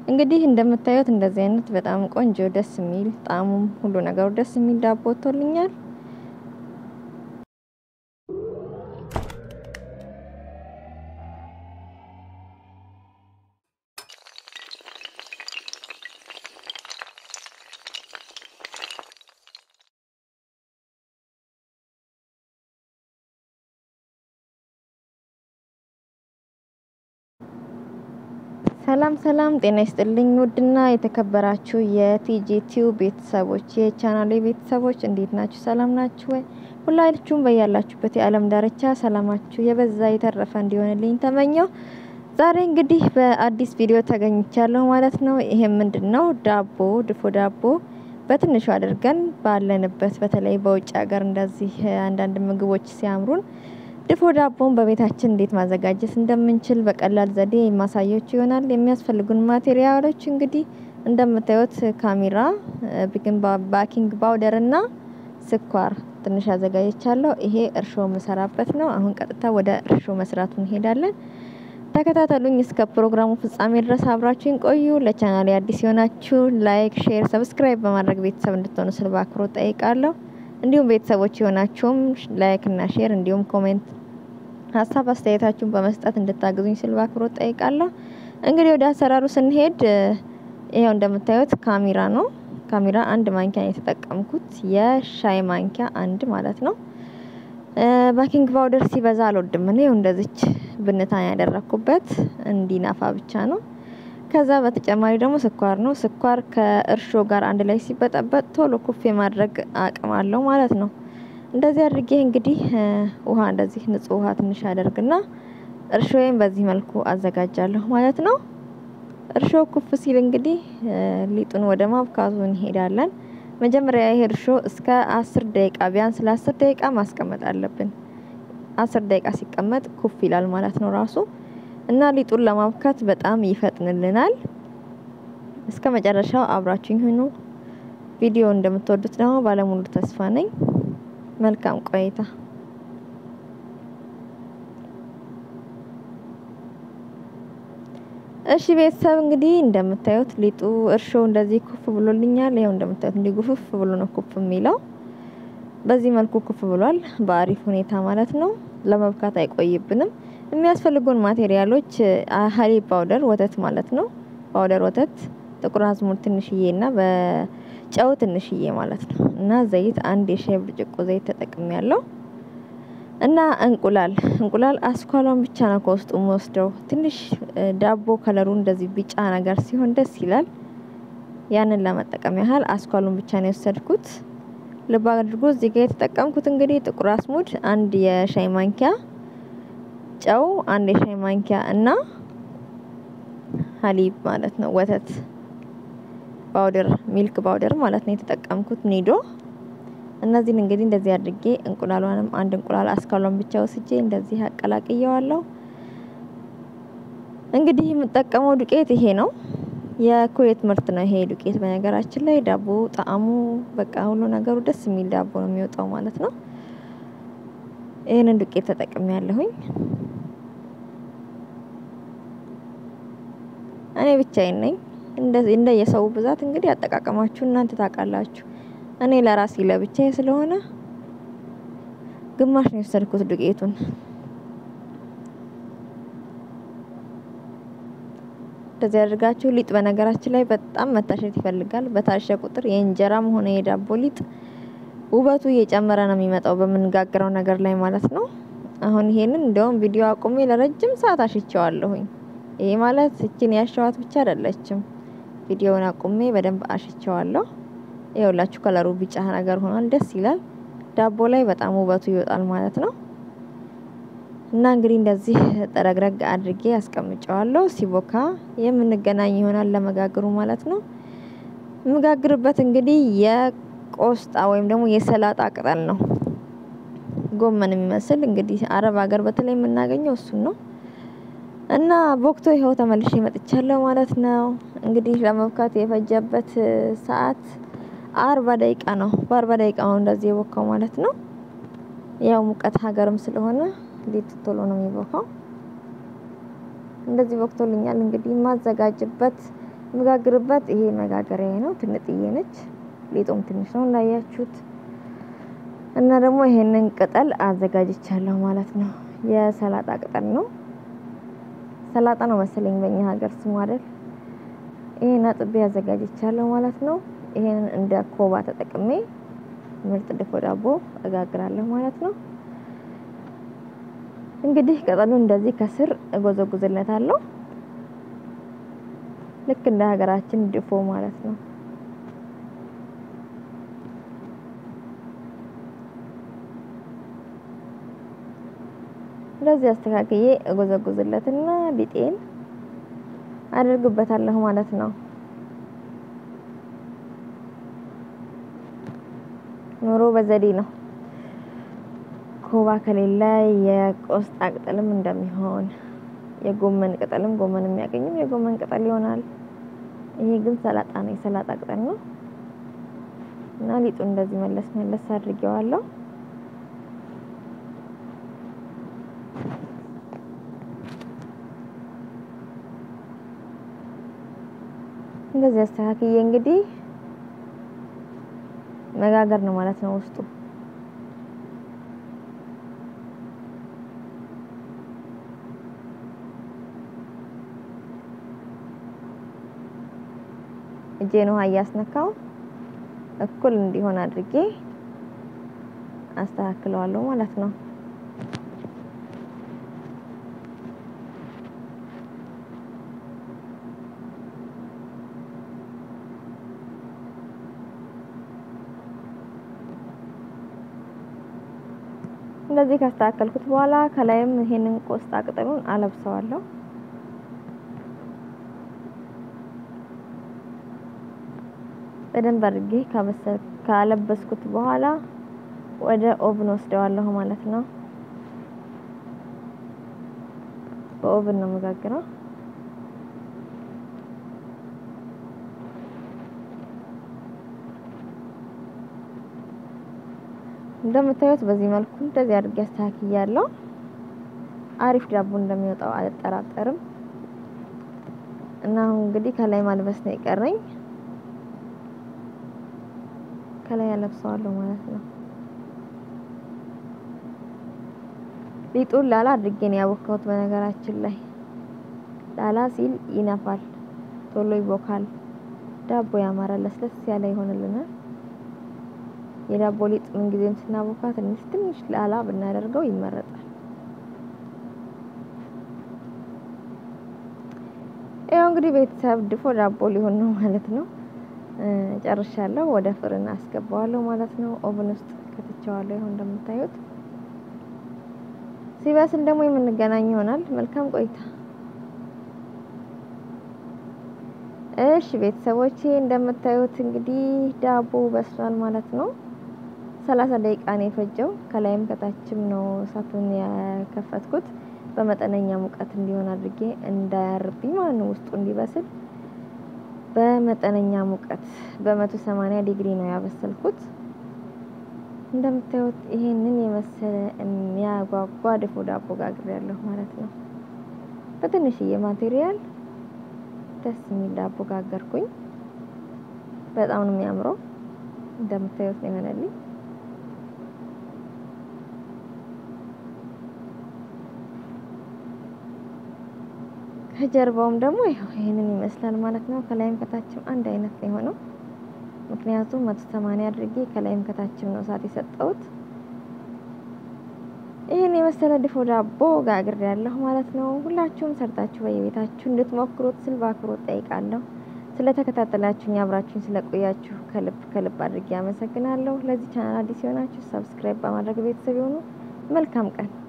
እንግዲህ እንደምታዩት እንደዚህ አይነት በጣም ቆንጆ ደስ የሚል ጣዕሙም ሁሉ ነገሩ ደስ የሚል ዳቦ ወጥቶልኛል። ሰላም ሰላም፣ ጤና ይስጥልኝ ውድና የተከበራችሁ የቲጂ ቲዩብ ቤተሰቦች የቻናሌ ቤተሰቦች እንዴት ናችሁ? ሰላም ናችሁ ወይ? ሁላችሁም በያላችሁበት የዓለም ዳርቻ ሰላማችሁ የበዛ የተረፈ እንዲሆንልኝ ተመኘው። ዛሬ እንግዲህ በአዲስ ቪዲዮ ተገኝቻለሁ ማለት ነው። ይሄም ምንድን ነው? ዳቦ ድፎ ዳቦ በትንሹ አድርገን ባለንበት በተለይ በውጭ ሀገር እንደዚህ አንዳንድ ምግቦች ሲያምሩን ድፎ ዳቦን በቤታችን እንዴት ማዘጋጀት እንደምንችል በቀላል ዘዴ የማሳያችሁ ይሆናል። የሚያስፈልጉን ማቴሪያሎች እንግዲህ እንደምታዩት ካሜራ፣ ባኪንግ ፓውደር እና ስኳር ትንሽ አዘጋጅቻለሁ። ይሄ እርሾ የምሰራበት ነው። አሁን ቀጥታ ወደ እርሾ መስራቱ እንሄዳለን። ተከታተሉኝ እስከ ፕሮግራሙ ፍጻሜ ድረስ አብራችሁን ቆዩ። ለቻናሌ አዲስ የሆናችሁ ላይክ፣ ሼር፣ ሰብስክራይብ በማድረግ ቤተሰብ እንድትሆኑ ስል በአክብሮት ጠይቃለሁ። እንዲሁም ቤተሰቦች የሆናችሁም ላይክ እና ሼር እንዲሁም ኮሜንት ሀሳብ አስተያየታችሁን በመስጠት እንድታግዙኝ ስል በአክብሮት ጠይቃለሁ። እንግዲህ ወደ አሰራሩ ስንሄድ ይኸው እንደምታዩት ካሜራ ነው። ካሜራ አንድ ማንኪያ ነው የተጠቀምኩት፣ የሻይ ማንኪያ አንድ ማለት ነው። ባኪንግ ፓውደር ሲበዛ አልወድም እኔ እንደዚች ብንታን ያደረኩበት እንዲናፋ ብቻ ነው። ከዛ በተጨማሪ ደግሞ ስኳር ነው። ስኳር ከእርሾ ጋር አንድ ላይ ሲበጠበጥ ቶሎ ኩፍ የማድረግ አቅም አለው ማለት ነው። እንደዚህ አድርጌ እንግዲህ ውሃ እንደዚህ ንጹህ ውሃ ትንሽ አደርግና እርሾዬን በዚህ መልኩ አዘጋጃለሁ ማለት ነው። እርሾ ኩፍ ሲል እንግዲህ ሊጡን ወደ ማብካቱ እንሄዳለን። መጀመሪያ ይሄ እርሾ እስከ አስር ደቂቃ ቢያንስ ለአስር ደቂቃ ማስቀመጥ አለብን። አስር ደቂቃ ሲቀመጥ ኩፍ ይላል ማለት ነው ራሱ እና ሊጡን ለማብካት በጣም ይፈጥንልናል። እስከ መጨረሻው አብራችሁኝ ሁኑ። ቪዲዮ እንደምትወዱት ደግሞ ባለሙሉ ተስፋ ነኝ። መልካም ቆይታ። እሺ ቤተሰብ እንግዲህ እንደምታዩት ሊጡ እርሾ እንደዚህ ኩፍ ብሎልኛል። ይኸው እንደምታዩት እንዲህ ጉፍፍ ብሎ ነው ኩፍ የሚለው። በዚህ መልኩ ኩፍ ብሏል፣ በአሪፍ ሁኔታ ማለት ነው። ለመብካት አይቆይብንም። የሚያስፈልጉን ማቴሪያሎች ሀሊብ ፓውደር ወተት ማለት ነው። ፓውደር ወተት፣ ጥቁር አዝሙድ ትንሽዬ እና በጨው ትንሽዬ ማለት ነው እና ዘይት አንድ የሻይ ብርጭቆ ዘይት ተጠቅሜ ያለው እና እንቁላል እንቁላል አስኳሏን ብቻ ነው ከውስጡ ወስደው ትንሽ ዳቦ ከለሩ እንደዚህ ቢጫ ነገር ሲሆን ደስ ይላል። ያንን ለመጠቀም ያህል አስኳሉን ብቻ ነው የወሰድኩት። ልብ አድርጎ እዚህ ጋር የተጠቀምኩት እንግዲህ ጥቁር አዝሙድ አንድ የሻይ ማንኪያ ጨው አንድ የሻይ ማንኪያ እና ሀሊብ ማለት ነው ወተት ፓውደር ሚልክ ፓውደር ማለት ነው የተጠቀምኩት ኒዶ። እነዚህን እንግዲህ እንደዚህ አድርጌ እንቁላሏንም አንድ እንቁላል አስካሏን ብቻ ወስጄ እንደዚህ አቀላቅየዋለሁ። እንግዲህ የምጠቀመው ዱቄት ይሄ ነው፣ የኩዌት ምርት ነው ይሄ ዱቄት። በነገራችን ላይ ዳቦ ጣዕሙ በቃ ሁሉ ነገሩ ደስ የሚል ዳቦ ነው የሚወጣው ማለት ነው። ይህንን ዱቄት ተጠቅሜ ያለሁኝ እኔ ብቻዬን ነኝ። እንደ የሰው ብዛት እንግዲህ አጠቃቀማችሁ እናንተ ታውቃላችሁ። እኔ ለራሴ ለብቻዬ ስለሆነ ግማሽ ነው የወሰድኩት ዱቄቱን። እንደዚህ አድርጋችሁ ሊጥ በነገራችን ላይ በጣም መታሸት ይፈልጋል። በታሸ ቁጥር የእንጀራም ሆነ የዳቦ ሊጥ ውበቱ እየጨመረ ነው የሚመጣው በምንጋግረው ነገር ላይ ማለት ነው። አሁን ይሄንን እንደውም ቪዲዮ አቁሜ ለረጅም ሰዓት አሽቸዋለሁኝ። ይሄ ማለት እችን ያሸዋት ብቻ አይደለችም። ቪዲዮውን አቁሜ በደንብ አሽቸዋለሁ። ይኸውላችሁ ከለሩ ቢጫ ነገር ሆኗል፣ ደስ ይላል። ዳቦ ላይ በጣም ውበቱ ይወጣል ማለት ነው። እና እንግዲህ እንደዚህ ጠረግረግ አድርጌ አስቀምጨዋለሁ። ሲቦካ የምንገናኝ ይሆናል ለመጋገሩ ማለት ነው። የምጋግርበት እንግዲህ የቆስጣ ወይም ደግሞ የሰላጣ ቅጠል ነው። ጎመን የሚመስል እንግዲህ አረብ ሀገር በተለይ የምናገኘው እሱን ነው። እና ቦክቶ ይኸው ተመልሼ መጥቻለሁ ማለት ነው። እንግዲህ ለመብካት የፈጀበት ሰዓት አርባ ደቂቃ ነው። በአርባ ደቂቃ ነው እንደዚህ የቦካው ማለት ነው። ያው ሙቀት ሀገርም ስለሆነ ሊጥ ቶሎ ነው የሚቦካው። እንደዚህ ቦክቶልኛል። እንግዲህ የማዘጋጅበት መጋግርበት ይሄ መጋገሪያ ነው። ትንጥዬ ነች። ሊጡም ትንሽ ነው እንዳያችሁት። እና ደግሞ ይሄንን ቅጠል አዘጋጅቻለሁ ማለት ነው። የሰላጣ ቅጠል ነው። ሰላጣ ነው መሰለኝ በእኛ ሀገር ስሙ አይደል? ይሄን አጥቤ አዘጋጅቻለሁ ማለት ነው። ይሄንን እንደ ኮባ ተጠቅሜ ምርጥ ድፎ ዳቦ እጋግራለሁ ማለት ነው። እንግዲህ ቅጠሉን እንደዚህ ከስር እጎዘጉዝለታለሁ ልክ እንደ ሀገራችን ድፎ ማለት ነው። እንደዚህ አስተካክዬ እጎዘጉዝለትና ሊጤን አድርግበታለሁ ማለት ነው። ኑሮ በዘዴ ነው። ኮባ ከሌለ የቆስጣ ቅጠልም እንደሚሆን የጎመን ቅጠልም ጎመን የሚያገኝም የጎመን ቅጠል ይሆናል። ይሄ ግን ሰላጣ ነው፣ የሰላጣ ቅጠል ነው እና ሊጡ እንደዚህ መለስ መለስ አድርጌዋለሁ። እንደዚህ አስተካክዬ እንግዲህ መጋገር ነው ማለት ነው ውስጡ እጄን ውሃ እያስነካው እኩል እንዲሆን አድርጌ አስተካክለዋለሁ ማለት ነው። እንደዚህ ካስተካከልኩት በኋላ ከላይም ይሄንን ቆስጣ ቅጠሉን አለብሰዋለሁ። በደንብ አድርጌ ካለበስኩት በኋላ ወደ ኦቭን ወስደዋለሁ ማለት ነው። በኦቭን ነው መጋግረው። እንደምታዩት በዚህ መልኩ እንደዚህ አድርጌ አስተካክያለሁ። አሪፍ ዳቦ እንደሚወጣው አልጠራጠርም። እና አሁን እንግዲህ ከላይ ማልበስ ነው የቀረኝ። ከላይ ያለብሰዋለሁ ማለት ነው። ሊጡን ላላ አድርጌ ነው ያቦካሁት። በነገራችን ላይ ላላ ሲል ይነፋል፣ ቶሎ ይቦካል፣ ዳቦ ያማራል፣ ለስለስ ያለ ይሆንልናል። የዳቦ ሊጥ ምን ጊዜም ስናቦካ ትንሽ ትንሽ ላላ ብናደርገው ይመረጣል። ያው እንግዲህ ቤተሰብ ድፎ ዳቦ ሊሆን ነው ማለት ነው። ጨርሻለሁ። ወደ ፍርን አስገባዋለሁ ማለት ነው። ኦቨን ውስጥ ከትቼዋለሁ። ይሁን እንደምታዩት ሲበስል ደግሞ የምንገናኝ ይሆናል። መልካም ቆይታ። እሺ ቤተሰቦቼ እንደምታዩት እንግዲህ ዳቦ በስሏል ማለት ነው። ሰላሳ ደቂቃ ነው የፈጀው። ከላይም ከታችም ነው እሳቱን ያከፈትኩት በመጠነኛ ሙቀት እንዲሆን አድርጌ እንዳያርብኝ ማለት ነው። ውስጡ እንዲበስል በመጠነኛ ሙቀት በመቶ ሰማንያ ዲግሪ ነው ያበሰልኩት። እንደምታዩት ይሄንን የመሰለ የሚያጓጓ ድፎ ዳቦ ጋግሬያለሁ ማለት ነው። በትንሽዬ ማቴሪያል ደስ የሚል ዳቦ ጋገርኩኝ። በጣም ነው የሚያምረው። እንደምታዩት ነው የሆነልኝ። ከጀርባውም ደግሞ ይኸው ይሄንን ይመስላል ማለት ነው። ከላይም ከታችም አንድ አይነት ነው የሆነው። ምክንያቱም መቶ ሰማንያ አድርጌ ከላይም ከታችም ነው እሳት የሰጠሁት። ይህን የመሰለ ድፎ ዳቦ ጋግሬ ያለሁ ማለት ነው። ሁላችሁም ሰርታችሁ በየቤታችሁ እንድትሞክሩት ስል በአክብሮት ጠይቃለሁ። ስለተከታተላችሁኝ አብራችሁኝ ስለቆያችሁ ከልብ ከልብ አድርጌ አመሰግናለሁ። ለዚህ ቻናል አዲስ የሆናችሁ ሰብስክራይብ በማድረግ ቤተሰብ የሆኑ መልካም ቀን